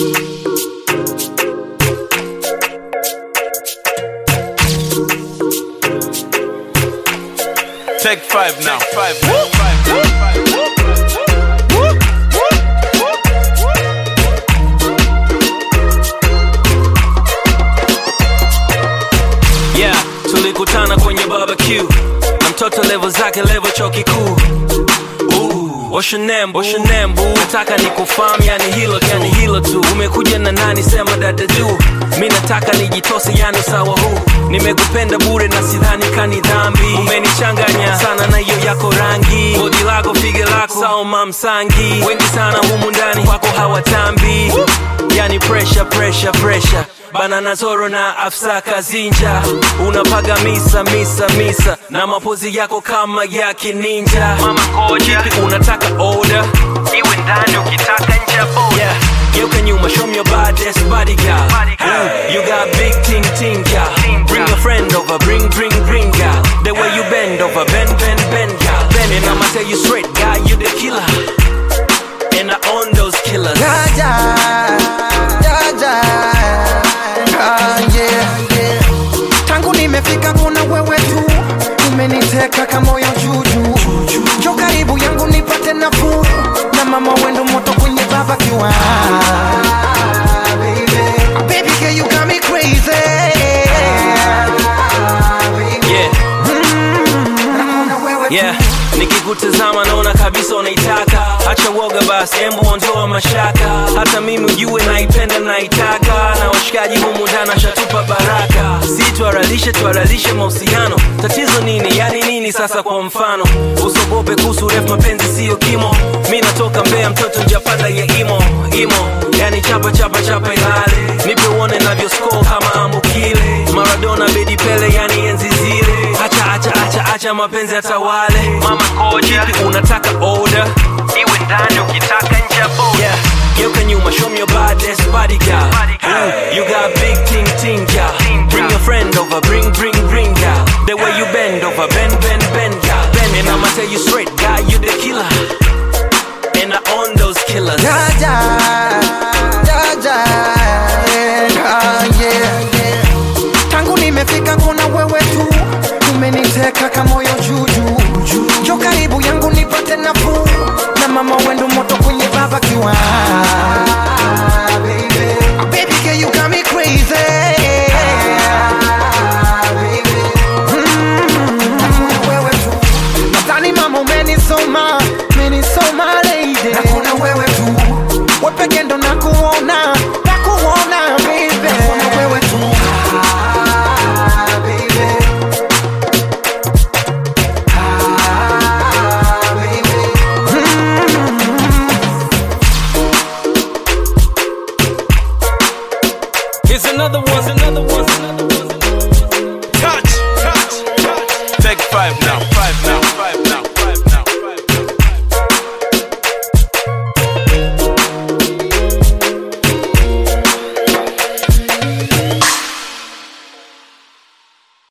Take five now. Five now. Five now. Five now. yeah tulikutana kwenye barbecue na mtoto levo zake levo chuo kikuu Ooh, What's your name, what's your name, boo? nataka nikufahamu yani hilo yani hilo tu umekuja na nani sema dada juu mi nataka nijitose yani sawa huu nimekupenda bure na sidhani kani dhambi umenichanganya sana na hiyo yako rangi bodi lako fige lako sawa mamsangi wengi sana humu ndani kwako hawatambi yani pressure pressure pressure banana zoro na afsa kazinja unapaga misa misa misa na mapozi yako kama ya kininja mama koja kipi unataka order iwe ndani ukitaka nje ya boda yeah. geuka nyuma show me your baddest body girl Ooh, you got big ting ting girl bring a friend over bring bring bring girl the way you bend over bend bend bend girl bend and I'ma tell you straight guy you the killer and I own those killers Jaja, jaja, ah, yeah, yeah. Tangu nimefika kuna wewe tu umeniteka kamoyo juju jo karibu yangu nipate nafuu na mama wendo moto kwenye baba kiwa Baby girl you got me crazy yeah Nakuna wewe tu. yeah nikikutazama naona kabisa unaitaka hacha woga basi embu ondoa mashaka hata mimi ujue naipenda naitaka na washikaji humu ndani shatupa baraka si tuaralishe tuaralishe mahusiano tatizo nini yani nini sasa kwa mfano usogope kuhusu refu mapenzi siyo kimo mi natoka mbea mtoto njapanda ya imo imo yani chapa chapa chapa ilale nipe uone navyosko kama ambukile maradona bedi pele yani enzi zile acha acha acha acha mapenzi atawale mama koja kipi unataka order iwe ndani ukitaka nje ya boda yeah. geuka nyuma show me your baddest body girl Ooh, you got big ting ting girl bring your friend over bring bring bring girl the way you bend over bend bend bend girl bend and I'ma tell you straight guy you the killer and I own those killers Jaja, jaja, yeah, yeah, yeah. Tangu nimefika kuna wewe tu umeniteka kamoyo juju jo karibu yangu nipate nafuu na mama wendo moto kwenye baba kiwa Baby girl you got me crazy Mm, nakuna wewe tu nadhani mama umenisoma umenisoma lady nakuna wewe tu wepeke ndo nakuona nakuona baby nakuna wewe tu Ah, baby. Ah, baby. here's another one another one another one Touch. Touch. Touch. Take five now. Five now. Five